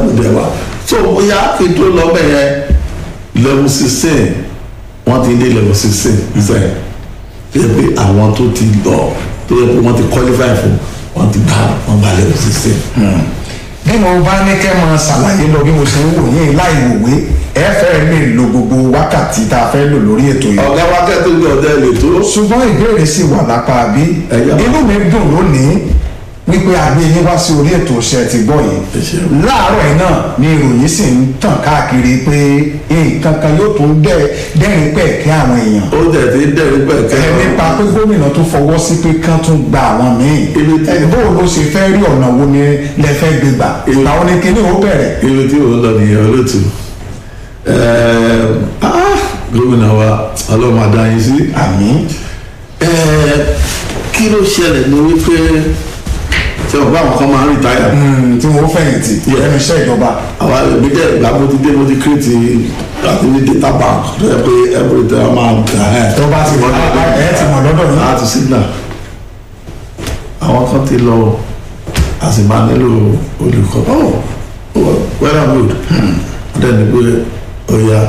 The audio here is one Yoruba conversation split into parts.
mo dẹ̀ wá so bóyá kí n tó lọ bẹ̀ yẹn level sixteen wọ́n ti dé level sixteen sẹ́yìn tó yẹ pé àwọn tó ti lọ tó yẹ pé wọ́n ti qualify fún wọ́n ti gbà wọ́n gba level sixteen. bí mo bá ní kẹ́ máa ṣàlàyé lọ bí mo ṣe ń wò yín láì wòwe ẹ fẹ́ lè lo gbogbo wákàtí tá a fẹ́ lò lórí ètò yìí. ọ̀gá wa kẹ́ tó gbé ọ̀dẹ́ lè tó ṣùgbọ́n ìbéèrè sì wà lápá bí Ẹ̀yà. inú mi dùn lónìí wípé àgbé yín wá sí orí ètò iṣẹ́ ti gbọ́ yìí Ẹ ṣeun. láàárọ̀ yìí náà ni ìròyìn sì ń tàn káàkiri pé nǹkan kan yóò tún dẹ́ dẹ́rìn pẹ̀kẹ́ àwọn èèyàn ó dẹ̀ ti dẹ̀rí pẹ̀kẹ́ ẹ nípa pé gómìnà tó fọwọ́ sí pé kán tún gba àwọn míì Ibi tí- ẹ bó ló ṣe fẹ́ rí ọ̀nà wo ni lẹ fẹ́ gbé gbà Ibi- làwọn ní kíní ó bẹ̀rẹ̀ ibi tí òun lọ nìyẹn olóòtú Ẹ̀ẹ́, ah, gómìnà wa ọlọ́mọ adáyín sí àmì Ẹ̀ẹ́, kí ló ṣẹlẹ̀ ní wípé tí wọ́n bá àwọn kan máa ń rìtáyà tí wọ́n fẹ̀yìntì Yeah. ẹnu iṣẹ́ ìjọba àwa èmi dẹ̀ ìgbà mo ti dé mo ti kírètì àti ní data bank tó yẹ pé every time máa ń gbà ẹ̀ tó bá ti wọ́n ẹ ti mọ̀ lọ́dọ̀ yín láti signal àwọn kan ti lọ a sì máa nílò olùkọ́ oh oh, well and good wọ́n dẹ̀ ní pé ọ̀ya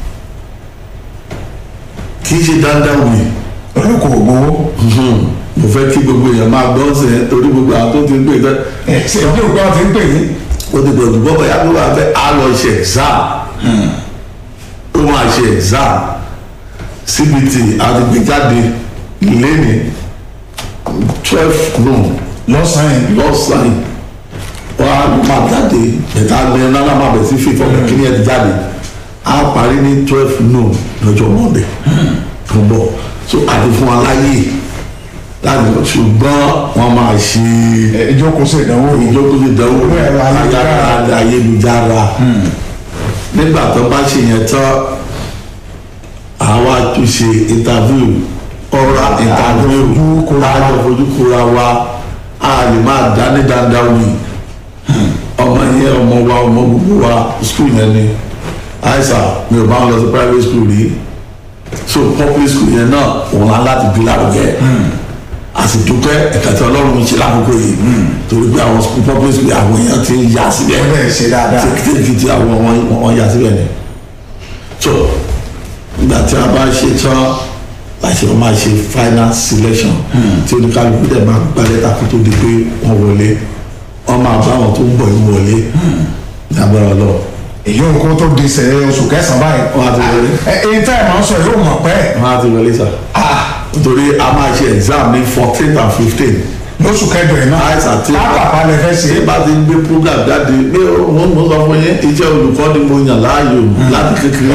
kì í ṣe dandan wì olùkọ́ ògbówó mo fẹ́ kí gbogbo èèyàn máa gbọ́ sí ẹ torí gbogbo àwọn tó ti ń pè tẹ́ ẹ ṣe bí ògbó ti ń pè yín ó ti dọ̀dù bọ́bọ̀ yá ló wà fẹ́ á lọ ṣe exam ó máa ṣe exam cbt àti gbéjáde lẹ́ni twelve noon lọ́sàn-án lọ́sàn-án wọ́n á máa jáde ẹ̀ka lẹ́yìn náà máa bẹ̀ sí fífọ́ kíní ẹ̀ ti jáde á parí ní twelve noon lọ́jọ́ monday tó ń bọ̀ so àti fún wa láyè láti lọ ṣùgbọ́n wọ́n máa ṣe ìjókòó sí ìdánwò yìí ìjókòó ìdánwò Orí ẹ̀rọ ayélujára. ayélujára ayélujára nígbà tó bá ṣe yẹn tán àwa tún ṣe interview oral interview Àjọfojú kóra wa. àjọfojú kóra wa a lè máa dání dáadáa wì ọmọ yẹn ọmọ wa ọmọ gbogbo wa school yẹn ni àìsàn mi ò bá wọn lọ sí private school rí so public school yẹn náà òun á láti bí lárugẹ àsìdúpẹ́ ẹ̀ka tí ọlọ́run ń ṣe lákòókò yìí torí pé àwọn school public school àwọn èèyàn ti ń yà síbẹ̀ ó bẹ̀rẹ̀ ṣe dáadáa tẹ́kítẹ́kì tí àwọn wọn wọn yà síbẹ̀ ni so nígbà tí a bá ṣe tán láti wọn máa ṣe final selection tí oníkálukú dẹ̀ máa gba lẹ́tà kó tó di pé wọ́n wọlé wọ́n máa bá àwọn tó ń bọ̀ yìí wọlé ní agbára lọ èyí ò kó tó di sẹ oṣù kẹsàn-án báyìí Wọ́n á ti wọlé. ẹ ẹ tẹ́ ẹ̀ máa ń sọ yóò mọ̀ pẹ́ wọ́n á ti wọlé sà nítorí a máa ṣe exam ní fourteen and fifteen lóṣù kẹjọ yìí náà àìsàn tí pápá lẹ fẹ́ ṣe tí bá ti gbé program jáde pé mo mo sọ fún yín iṣẹ́ olùkọ́ ni mo yàn láàyò láti kékeré